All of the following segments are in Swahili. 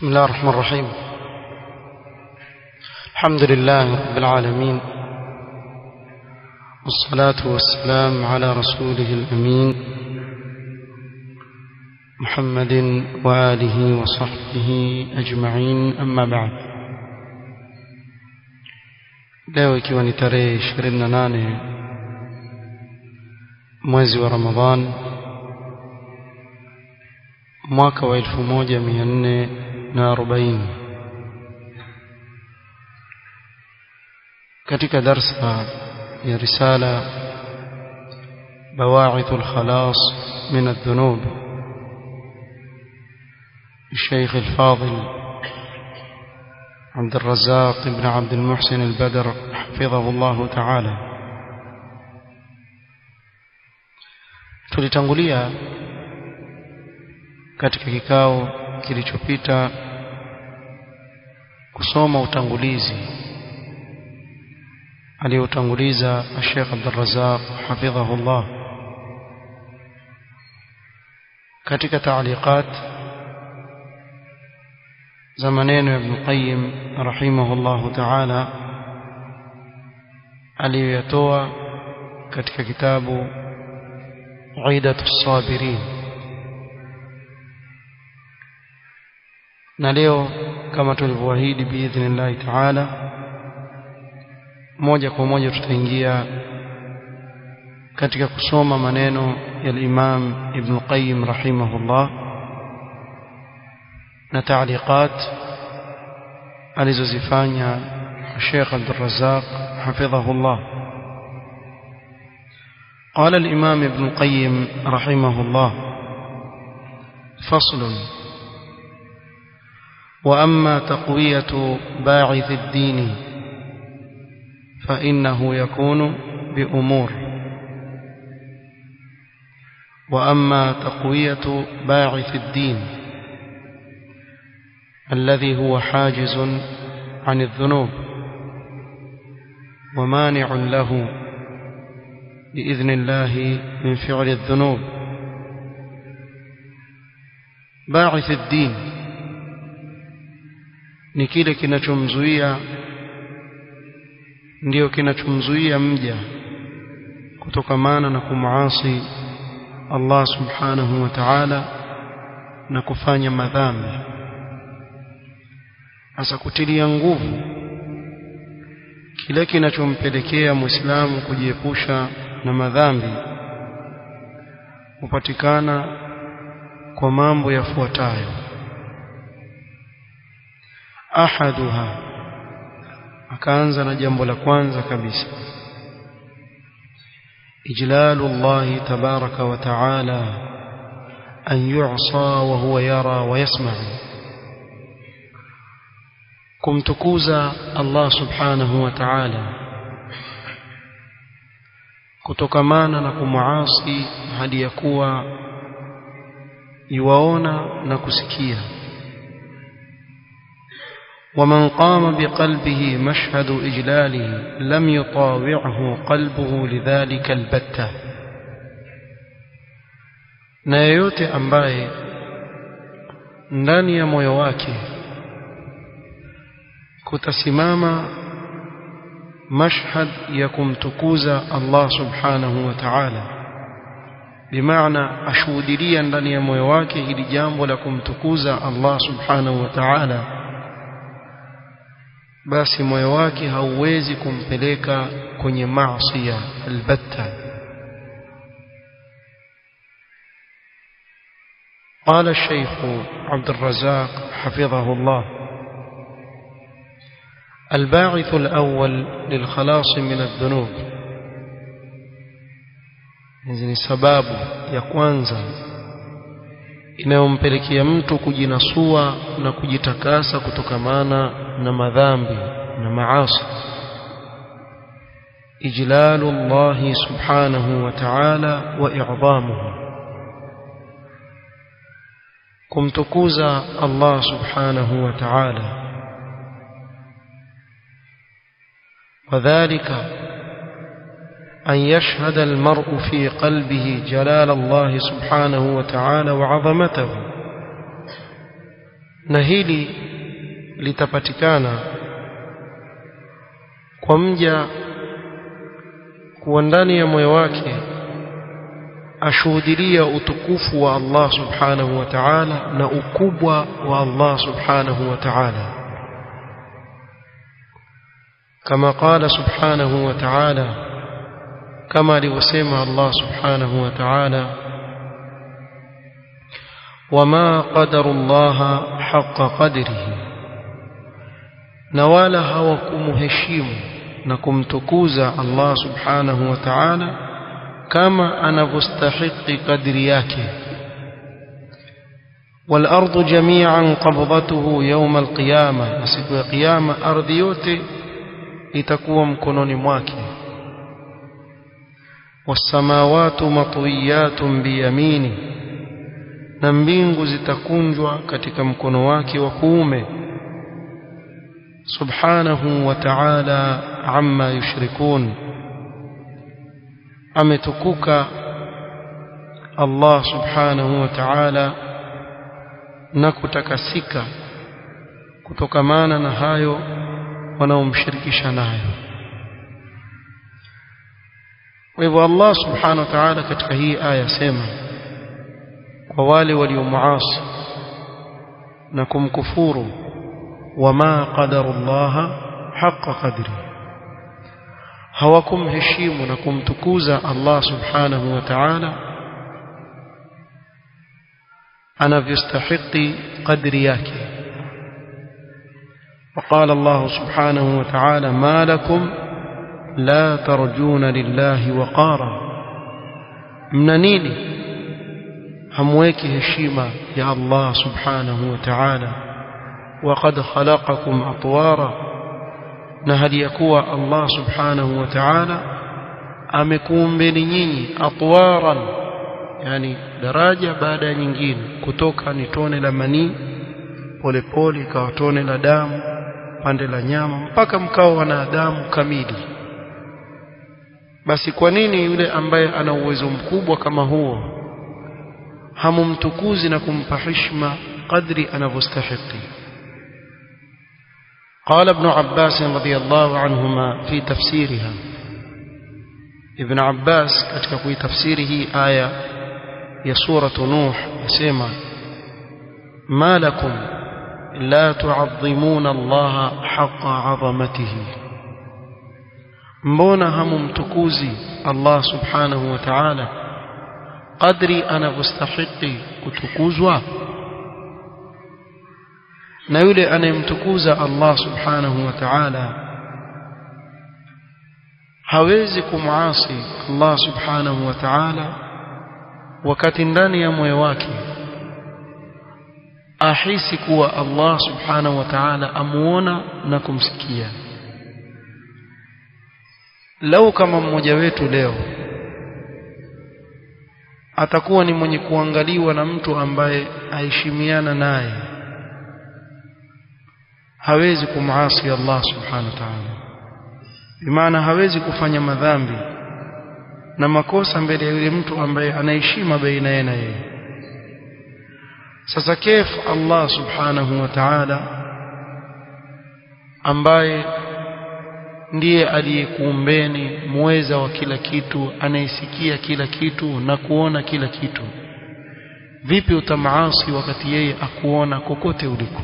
بسم الله الرحمن الرحيم الحمد لله رب العالمين والصلاة والسلام على رسوله الأمين محمد وآله وصحبه أجمعين أما بعد leo ikiwa ni tarehe 28 mwezi wa Ramadhan mwaka wa 1440 katika darsa ya risala بواعث الخلاص من الذنوب الشيخ الفاضل عبد الرزاق بن عبد المحسن البدر حفظه الله تعالى tulitangulia katika kikao kilichopita kusoma utangulizi aliyotanguliza Sheikh Abdul Razzaq hafidhahullah katika taaliqat za maneno ya Ibn Qayyim rahimahullahu ta'ala aliyoyatoa katika kitabu Aidatu Sabirin na leo kama tulivyoahidi biidhnillahi ta'ala moja kwa moja tutaingia katika kusoma maneno ya Imam Ibn Qayyim rahimahullah na taaliqat alizozifanya Sheikh Abdul Razzaq hafidhahullah قال الإمام ابن القيم رحمه الله فصل وأما تقوية باعث الدين فإنه يكون بأمور وأما تقوية باعث الدين الذي هو حاجز عن الذنوب ومانع له بإذن الله من فعل الذنوب باعث الدين ni kile kinachomzuia ndio kinachomzuia mja kutokamana na kumuasi Allah subhanahu wa ta'ala na kufanya madhambi hasa kutilia nguvu kile kinachompelekea muislamu kujiepusha na madhambi hupatikana kwa mambo yafuatayo ahaduha akaanza na jambo la kwanza kabisa ijlalu Allah tabaraka wa taala an yu'sa wa huwa yara wa yasma'u kumtukuza Allah subhanahu wa ta'ala kutokamana na kumuasi hadi ya kuwa yuwaona na kusikia ومن قام بقلبه مشهد إجلاله لم يطاوعه قلبه لذلك البتة na yeyote ambaye ndani ya moyo wake kutasimama mashhad ya kumtukuza Allah subhanahu wa ta'ala bimaana ashuhudilia ndani ya moyo wake hili jambo la kumtukuza Allah subhanahu wa ta'ala basi moyo wake hauwezi kumpeleka kwenye maasiya albatta قال الشيخ عبد الرزاق حفظه الله الباعث الأول للخلاص من الذنوب hizi ni sababu ya kwanza inayompelekea mtu kujinasua na kujitakasa kutokamana na madhambi na maasi ijlalu Allah subhanahu wa ta'ala wa i'zamuhu kumtukuza Allah subhanahu wa ta'ala وذلك أن يشهد المرء في قلبه جلال الله سبحانه وتعالى وعظمته na hili litapatikana kwa mja kuwa ndani ya moyo wake ashuhudilia utukufu wa Allah subhanahu wa ta'ala na ukubwa wa Allah subhanahu wa ta'ala kama qala subhanahu wa ta'ala kama alivyosema Allah subhanahu wa ta'ala wama qadaru Allah haqqa qadrihi na wala hawakumheshimu na kumtukuza Allah subhanahu wa ta'ala kama anavyostahiki kadri yake والأرض جميعا قبضته يوم القيامة siku ya kiyama ardhi yote itakuwa mkononi mwake والسماوات مطويات بيمينه na mbingu zitakunjwa katika mkono wake wa kuume subhanahu wa ta'ala amma yushrikun ametukuka Allah subhanahu wa ta'ala na kutakasika kutokamana na hayo wanaomshirikisha nayo kwa hivyo Allah subhanahu wa ta'ala katika hii aya sema kwa wale waliomuasi na kumkufuru wama qadarullaha haqqa qadri hawakumheshimu na kumtukuza Allah subhanahu wa ta'ala anavyostahiki qadri yake وقال الله سبحانه وتعالى ما لكم لا ترجون لله وقارا من نيني hamweki heshima ya Allah subhanahu wa ta'ala وقد خلقكم أطوارا na hali ya kuwa Allah subhanahu wa ta'ala amekuumbeni nyinyi atwaran yani daraja baada ya nyingine kutoka ni tone la manii polepole ikawa tone la damu pande la nyama mpaka mkao wanadamu kamili basi kwa nini yule ambaye ana uwezo mkubwa kama huo hamumtukuzi na kumpa heshima kadri anavyostahili قال ابن عباس رضي الله عنهما في تفسيرها ابن عباس katika kuitafsiri hii aya ya suratu nuh yasema ما لكم لا تعظمون الله حق عظمته mbona hamumtukuzi Allah subhanahu wa ta'ala qadri anavyostahili kutukuzwa na yule anayemtukuza Allah subhanahu wa ta'ala hawezi kumasi Allah subhanahu wa ta'ala wakati ndani ya moyo wake ahisi kuwa Allah subhanahu wa ta'ala amuona na kumsikia lau kama mmoja wetu leo atakuwa ni mwenye kuangaliwa na mtu ambaye aheshimiana naye hawezi kumasi Allah subhanahu wa ta'ala bimaana hawezi kufanya madhambi na makosa mbele ya yule mtu ambaye anaheshima baina yeye na yeye sasa kef Allah subhanahu wa ta'ala ambaye ndiye aliyekuumbeni muweza wa kila kitu anayesikia kila kitu na kuona kila kitu vipi utamaasi wakati yeye akuona kokote uliko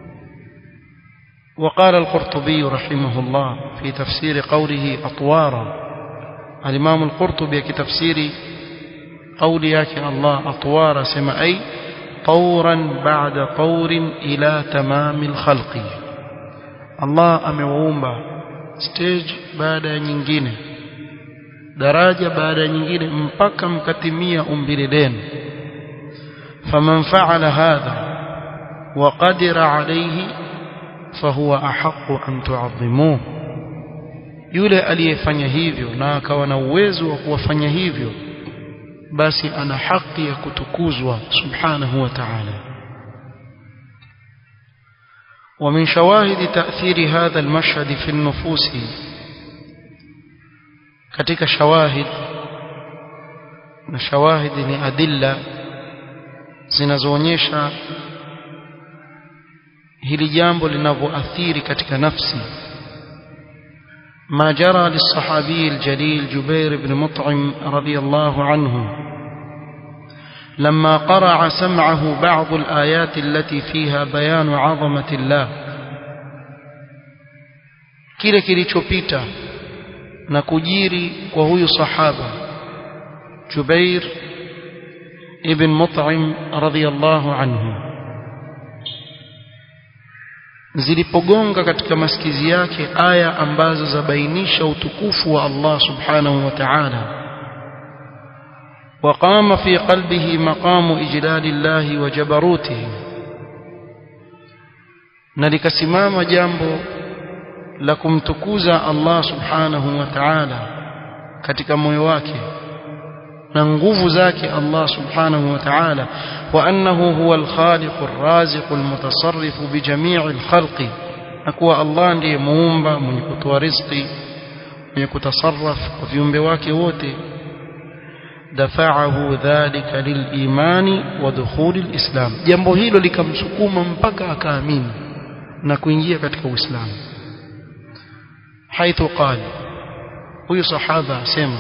وقال القرطبي رحمه الله في تفسير قوله أطوارا الإمام القرطبي كتفسير قول ياك الله أطوارا سما أي طورا بعد طور إلى تمام الخلق الله أموumba stage baada ya nyingine daraja baada ya nyingine mpaka mkatimia umbile lenu faman fa'ala hadha wa qadira alayhi fahuwa ahaqqu an tu'azzimuhu yule aliyefanya hivyo na akawa na uwezo wa kuwafanya hivyo basi ana haki ya kutukuzwa subhanahu wa ta'ala ومن شواهد تأثير هذا المشهد في النفوس katika shawahid na shawahid ni adilla zinazoonyesha hili jambo linavyoathiri katika nafsi ما جرى للصحابي الجليل جبير بن مطعم رضي الله عنه لما قرع سمعه بعض الآيات التي فيها بيان عظمة الله kile kilichopita na kujiri kwa huyu sahaba Jubair ibn Mut'im radhiyallahu anhu zilipogonga katika masikizi yake aya ambazo zabainisha utukufu wa Allah subhanahu wa ta'ala وقام في قلبه مقام إجلال الله وجبروته نلكسمام جambo la kumtukuza Allah subhanahu wa ta'ala katika moyo wake na nguvu zake Allah subhanahu wa ta'ala wa annahu huwa al-khaliq ar-raziq al-mutasarrif bi jami' al-khalqi akuwa Allah ndiye muumba mwenye kutoa riziki mwenye kutasarraf kwa viumbe wake wote dafa'ahu dhalika lil-imani wa dukhul al-islam jambo hilo likamsukuma mpaka akaamini na kuingia katika Uislamu حيث قال huyu sahaba asema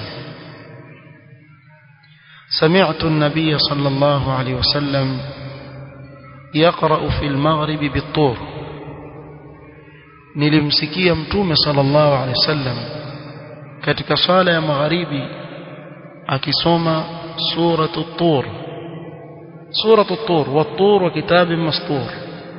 سمعت النبي صلى الله عليه وسلم يقرأ في المغرب بالطور nilimsikia mtume sallallahu alaihi wasallam katika sala ya magharibi akisoma suratu tur suratu tur wat-tur wa kitabin mastur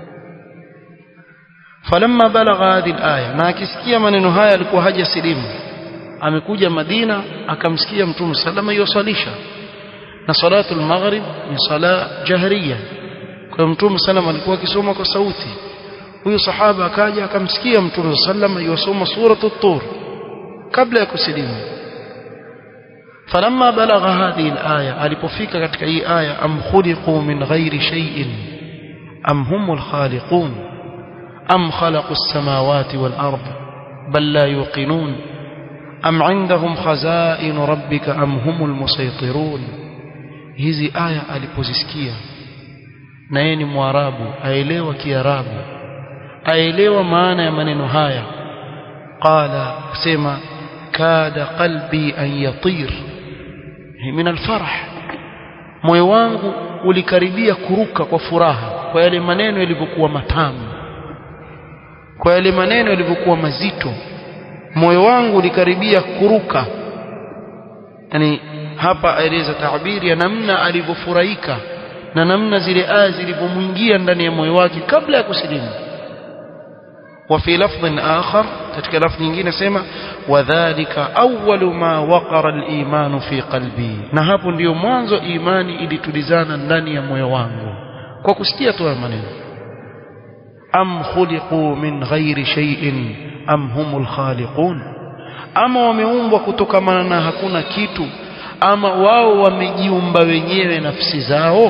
falamma balagha hadhihi al-aya na akisikia maneno haya alikuwa hajasilimu amekuja Madina akamsikia mtume sallama yosalisha na salatu al-maghrib ni sala jahriya kwa mtume sallama alikuwa akisoma kwa sauti huyo sahaba akaja akamsikia mtume sallama yosoma suratu tur kabla ya kusilimu falamma balagha hadhihi al-aya alipofika katika hii aya am khuliqu min ghairi shay'in am humul khaliqun am khalaqu as-samawati wal ard bal la yuqinun am indahum khazain rabbika am humul musaytirun hizi aya alipozisikia na yeye ni mwarabu aelewa kiarabu aelewa maana ya maneno haya qala sema kada qalbi an yatir min alfarah moyo wangu ulikaribia kuruka kwa furaha kwa yale maneno yalivyokuwa matamu kwa yale maneno yalivyokuwa mazito moyo wangu ulikaribia kuruka yani hapa aeleza taabiri ya namna alivyofurahika na namna zile aya zilivyomwingia ndani ya moyo wake kabla ya kusilimu وفي لفظ آخر katika lafzi nyingine sema wadhālika awwalu ma waqara al-iman fi qalbi na hapo ndiyo mwanzo imani ilitulizana ndani ya moyo wangu kwa kusikia tu maneno am khuliqu min ghairi shay'in am humul khaliqun ama wameumbwa kutokamana na hakuna kitu ama wao wamejiumba wenyewe nafsi zao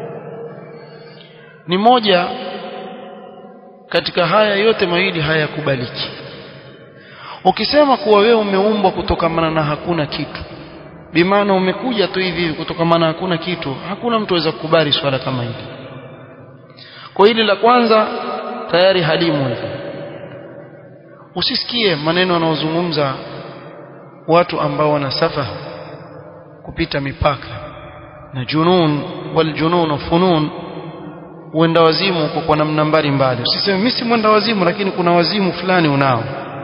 ni moja katika haya yote mawili hayakubaliki ukisema kuwa wewe umeumbwa kutokamana na hakuna kitu bimaana umekuja tu hivi hivi kutokamana na hakuna kitu hakuna mtu aweza kukubali swala kama hili kwa hili la kwanza tayari halimu hivi usisikie maneno wanaozungumza watu ambao wana safaha kupita mipaka na junun wal junun funun uenda wazimu uko kwa namna mbalimbali usiseme mimi si mwenda wazimu lakini kuna wazimu fulani unao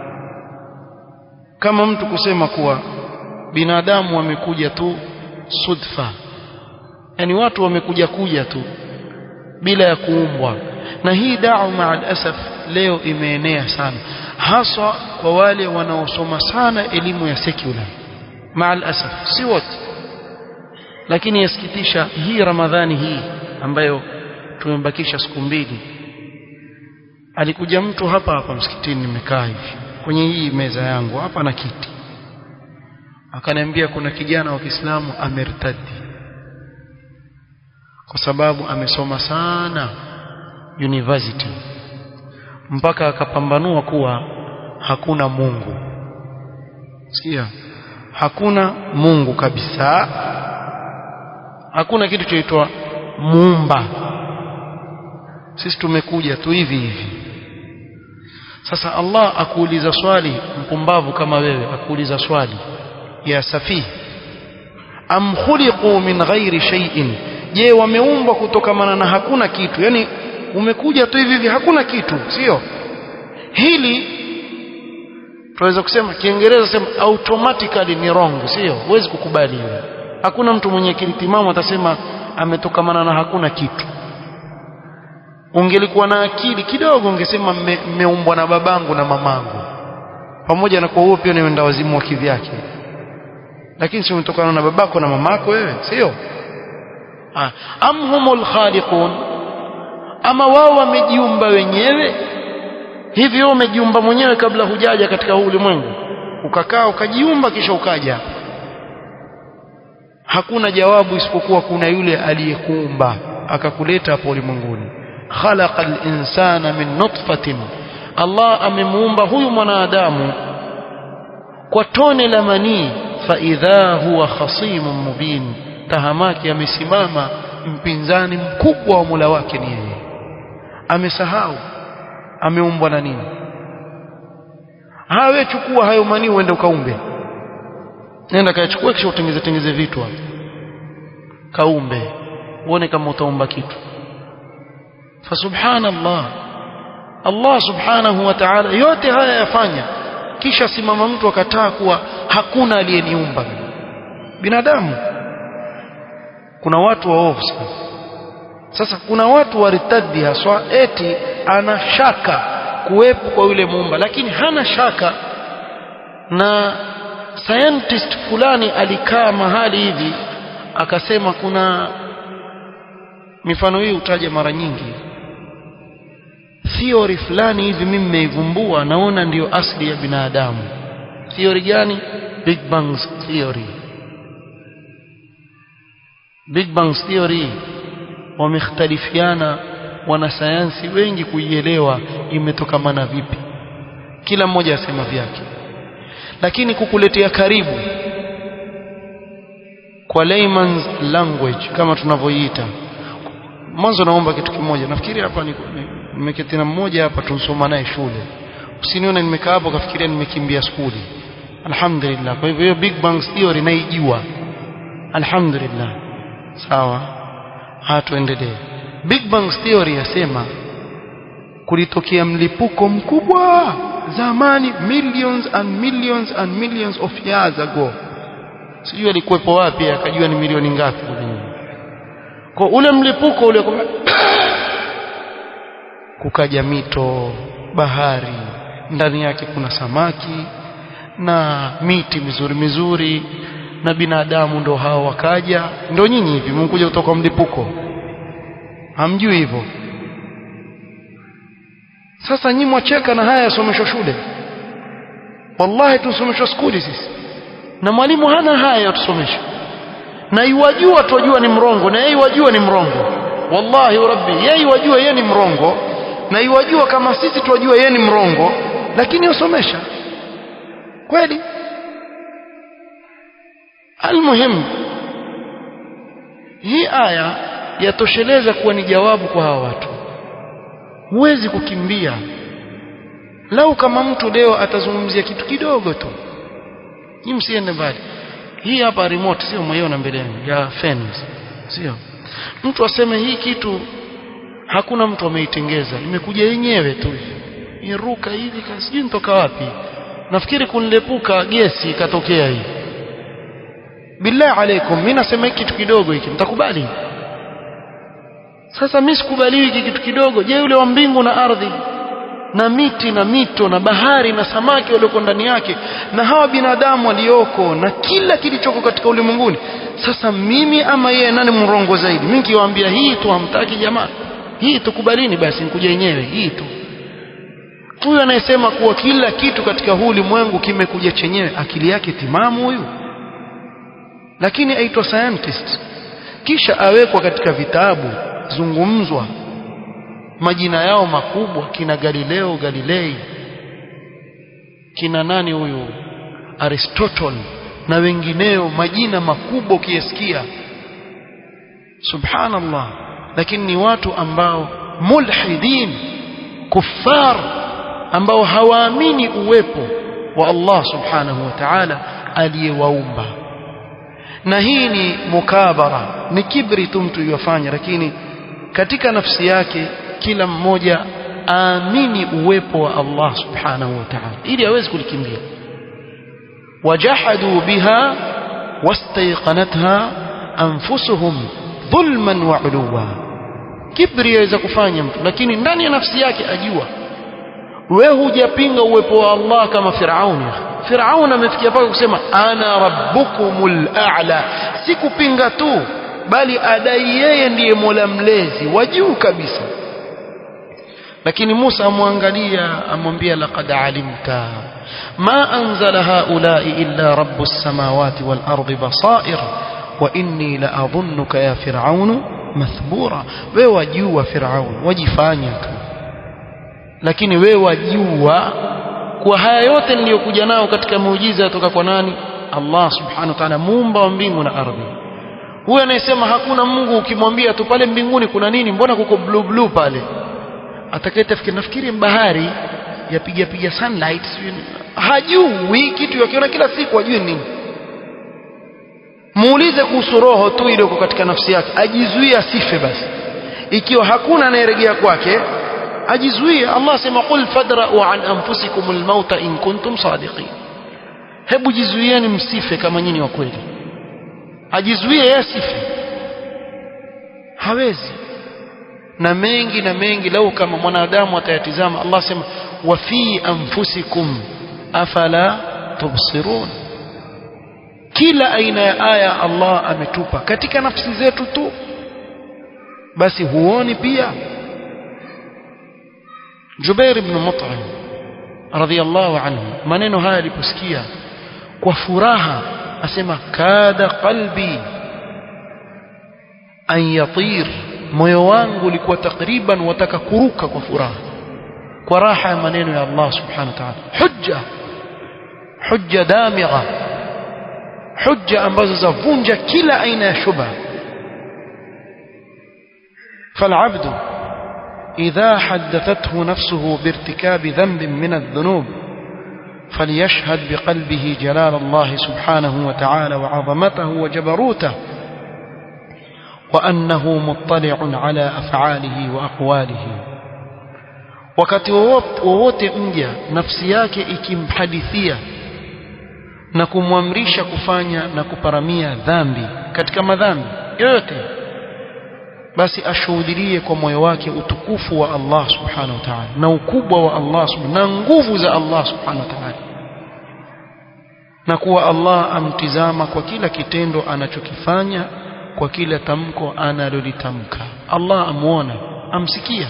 kama mtu kusema kuwa binadamu wamekuja tu sudfa yani watu wamekuja kuja tu bila ya kuumbwa na hii da'wa ma'al asaf leo imeenea sana haswa kwa wale wanaosoma sana elimu ya secular ma'al asaf si wote lakini yasikitisha hii ramadhani hii ambayo tumebakisha siku mbili alikuja mtu hapa hapa msikitini nimekaa hivi kwenye hii meza yangu hapa na kiti akaniambia kuna kijana wa Kiislamu amertadi kwa sababu amesoma sana university mpaka akapambanua kuwa hakuna Mungu sikia hakuna Mungu kabisa hakuna kitu chaitwa muumba sisi tumekuja tu hivi hivi sasa Allah akuuliza swali mpumbavu kama wewe akuuliza swali ya safihi am khuliqu min ghairi shay'in je wameumbwa kutokamana na hakuna kitu yani umekuja tu hivi hivi hakuna kitu sio hili tunaweza kusema kiingereza sema automatically ni wrong sio huwezi kukubali hiyo hakuna mtu mwenye akili timamu atasema ametokamana na hakuna kitu ungelikuwa na akili kidogo ungesema mmeumbwa na babangu na mamangu pamoja na kwa huo pia ni wazimu wa kivyake lakini si umetokana na babako na mamako wewe sio am humul khaliqun ama wao wamejiumba wenyewe hivi wewe umejiumba mwenyewe kabla hujaja katika huu ulimwengu ukakaa ukajiumba kisha ukaja hakuna jawabu isipokuwa kuna yule aliyekuumba akakuleta hapo ulimwenguni khalaqal insana min nutfatin Allah amemuumba huyu mwanadamu kwa tone la manii faidha huwa khasimun mubin tahamaki amesimama mpinzani mkubwa wa Mola wake ni yeye amesahau ameumbwa na nini hawe chukua hayo manii uende ukaumbe nenda kayachukua kisha utengeze tengeze vitu hapo kaumbe uone kama utaumba kitu fasubhanallah Allah subhanahu wa ta'ala yote haya yafanya kisha simama mtu akataa kuwa hakuna aliyeniumba binadamu kuna watu waovu sana sasa kuna watu waritadi haswa eti ana shaka kuwepo kwa yule muumba lakini hana shaka na scientist fulani alikaa mahali hivi akasema kuna mifano hii utaja mara nyingi theory fulani hivi mimi nimeivumbua naona ndiyo asili ya binadamu theory gani big bang theory big bang theory wamekhtalifiana wanasayansi wengi kuielewa imetokamana vipi kila mmoja asema vyake lakini kukuletea karibu kwa layman's language kama tunavyoiita mwanzo naomba kitu kimoja nafikiri hapa nimeketi na mmoja hapa tunsoma naye shule usinione nimekaa hapo kafikiria nimekimbia skuli alhamdulillah kwa hivyo hiyo big bang theory naijua alhamdulillah sawa hatuendelee big bang theory yasema kulitokea mlipuko mkubwa zamani millions and millions and millions of years ago sijui alikuwepo wapi akajua ni milioni ngapi kwa ule mlipuko ule kukaja mito bahari ndani yake kuna samaki na miti mizuri mizuri na binadamu ndo hao wakaja ndo nyinyi hivi mkuja kutoka mlipuko hamjui hivyo sasa nyinyi mwacheka na haya yasomeshwa shule wallahi tusomeshwa skuli sisi na mwalimu hana haya yatusomesha na iwajua twajua ni mrongo na yeye iwajua ni mrongo wallahi rabbi yeye iwajua yeye ni mrongo na iwajua kama sisi twajua yeye ni mrongo lakini yosomesha kweli almuhim hii aya yatosheleza kuwa ni jawabu kwa hawa watu huwezi kukimbia lau kama mtu leo atazungumzia kitu kidogo tu hii msiende mbali hii hapa remote sio mwiona mbele yangu ya fans sio mtu aseme hii kitu hakuna mtu ameitengeza imekuja yenyewe tu iruka hivi sijui nitoka wapi nafikiri kunilepuka gesi ikatokea hii billahi alaikum mimi nasema hiki kitu kidogo hiki mtakubali sasa mimi sikubaliwi hiki kitu kidogo je yule wa mbingu na ardhi na miti na mito na bahari na samaki walioko ndani yake na hawa binadamu walioko na kila kilichoko katika ulimwenguni sasa mimi ama yeye nani mrongo zaidi mimi kiwaambia hii tu hamtaki jamaa hii tukubalini basi nikuja yenyewe hii tu huyu anayesema kuwa kila kitu katika huu ulimwengu kimekuja chenyewe akili yake timamu huyu lakini aitwa scientist kisha awekwa katika vitabu zungumzwa majina yao makubwa kina Galileo Galilei kina nani huyu Aristotle na wengineo majina makubwa ukiyasikia subhanallah lakini ni watu ambao mulhidin kuffar ambao hawaamini uwepo wa Allah subhanahu wa ta'ala aliyewaumba na hii ni mukabara ni kibri tu mtu yofanya lakini katika nafsi yake kila mmoja aamini uwepo wa Allah subhanahu wa ta'ala ili aweze kulikimbia wajahadu biha wastayqanatha anfusuhum dhulman wa uluwa kibri yaweza kufanya mtu lakini ndani ya nafsi yake ajua wewe hujapinga uwepo wa Allah kama Firauni Firaun amefikia paka kusema ana rabbukumul a'la si kupinga tu bali adai yeye ndiye Mola mlezi wa juu kabisa lakini Musa amwangalia amwambia laqad alimta ma anzala haula'i illa rabbus samawati wal ardi basair wa inni la adhunnuka ya fir'aun mathbura wewe wajua fir'aun wajifanya tu lakini wewe wajua kwa haya yote niliyokuja nao katika muujiza kutoka kwa nani Allah subhanahu wa ta'ala muumba wa mbingu na ardhi huyo anayesema hakuna Mungu ukimwambia tu pale mbinguni kuna nini mbona kuko blue blue pale atakayetafikiri nafikiri bahari yapiga piga sunlight hajui kitu yakiona kila siku ajue nini muulize kuhusu roho tu ile iko katika nafsi yake ajizuie asife basi ikiwa hakuna anayeregea kwake ajizuie Allah sema qul fadra'u an anfusikum almauta in kuntum sadiqin hebu jizuieni msife kama nyinyi wa kweli ajizuie yeye asife hawezi na mengi na mengi lau kama mwanadamu atayatizama Allah sema wa fi anfusikum afala tubsirun kila aina ya aya Allah ametupa katika nafsi zetu tu basi huoni pia Jubair ibn Mut'im radhiyallahu anhu maneno haya aliposikia kwa furaha asema kada qalbi an yatir moyo wangu ulikuwa takriban wataka kuruka kwa furaha kwa raha ya maneno ya Allah subhanahu wa ta'ala hujja hujja damigha hujja ambazo zavunja kila aina ya shubha فالعبد إذا حدثته نفسه بارتكاب ذنب من الذنوب فليشهد بقلبه جلال الله سبحانه وتعالى وعظمته وجبروته وأنه مطلع على أفعاله وأقواله wakati wowote mja nafsi yake ikimhadithia na kumwamrisha kufanya na kuparamia dhambi katika madhambi yoyote basi ashuhudilie kwa moyo wake utukufu wa Allah subhanahu wa ta'ala na ukubwa wa Allah na nguvu za Allah subhanahu wa ta'ala na kuwa Allah amtizama kwa kila kitendo anachokifanya kwa kila tamko analolitamka Allah amuona amsikia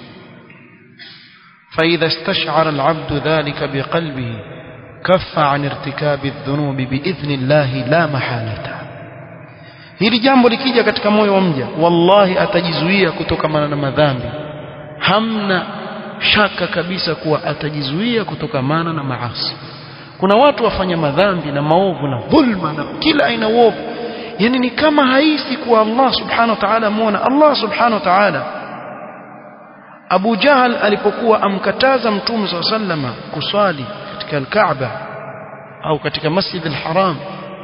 فإذا استشعر العبد ذلك بقلبه كف عن ارتكاب الذنوب بإذن الله لا محالة hili jambo likija katika moyo wa mja wallahi atajizuia kutokamana na madhambi hamna shaka kabisa kuwa atajizuia kutokamana na maasi kuna watu wafanya madhambi na maovu na dhulma na kila aina uovu yani ni kama haisi kuwa Allah subhanahu wa ta'ala muona Allah subhanahu wa ta'ala Abu Jahal alipokuwa amkataza Mtume صلى الله عليه وسلم kuswali katika al-Kaaba au katika Masjid al-Haram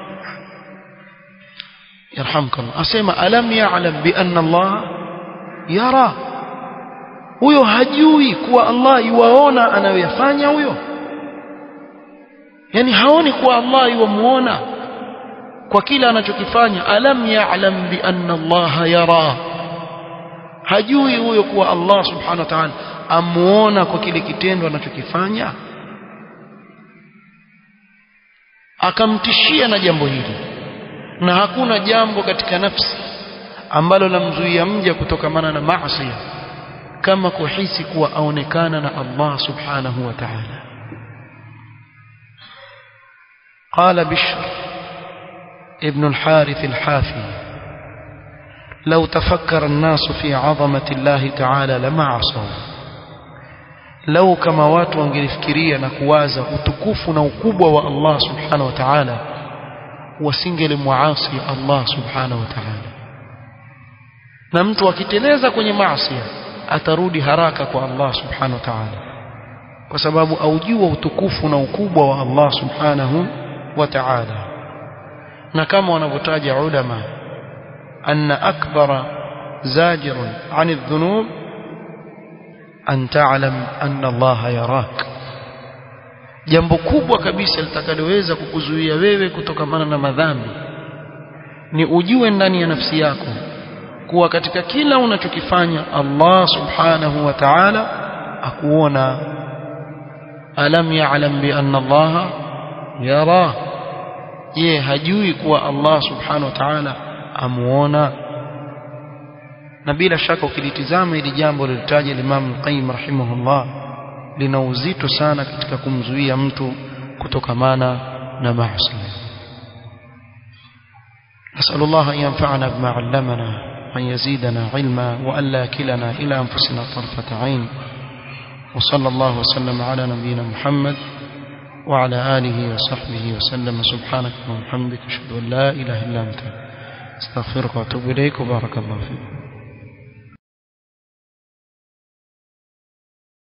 yarhamkallah asema alam ya'lam bi anna Allah yara huyo hajui kuwa Allah yuwaona anayoyafanya huyo yani haoni kuwa Allah yuwamuona kwa kila anachokifanya alam ya'lam bi anna Allah yara hajui huyo kuwa Allah subhanahu wa ta'ala amuona kwa kile kitendo anachokifanya akamtishia na jambo hili na hakuna jambo katika nafsi ambalo lamzuia mja kutokamana na maasi kama kuhisi kuwa aonekana na Allah subhanahu wa ta'ala قال بشر ابن الحارث الحافي لو تفكر الناس في عظمة الله تعالى لما عصوا لو كما watu wangelifikiria na kuwaza utukufu na ukubwa wa Allah subhanahu wa ta'ala wasingelimwasi Allah subhanahu wa ta'ala na mtu akiteleza kwenye maasi atarudi haraka kwa Allah subhanahu wa ta'ala kwa sababu aujua utukufu na ukubwa wa Allah subhanahu wa ta'ala na kama wanavyotaja ulama anna akbara zajirun an adh-dhunub an ta'lam anna Allah yarak jambo kubwa kabisa litakaloweza kukuzuia wewe kutokamana na madhambi ni ujue ndani ya nafsi yako kuwa katika kila unachokifanya Allah subhanahu wa ta'ala akuona alam ya'lam bi anna Allah yara je hajui kuwa Allah subhanahu wa ta'ala amuona na bila shaka ukilitizama hili jambo lilitaja Imam Qayyim rahimahullah lina uzito sana katika kumzuia mtu kutokamana na maasi نسأل الله أن ينفعنا بما علمنا وأن يزيدنا علما وألا كلنا إلى أنفسنا طرفة عين وصلى الله وسلم على نبينا محمد وعلى آله وصحبه وسلم سبحانك وبحمدك أشهد أن لا إله إلا أنت استغفرك وأتوب إليك وبارك الله فيك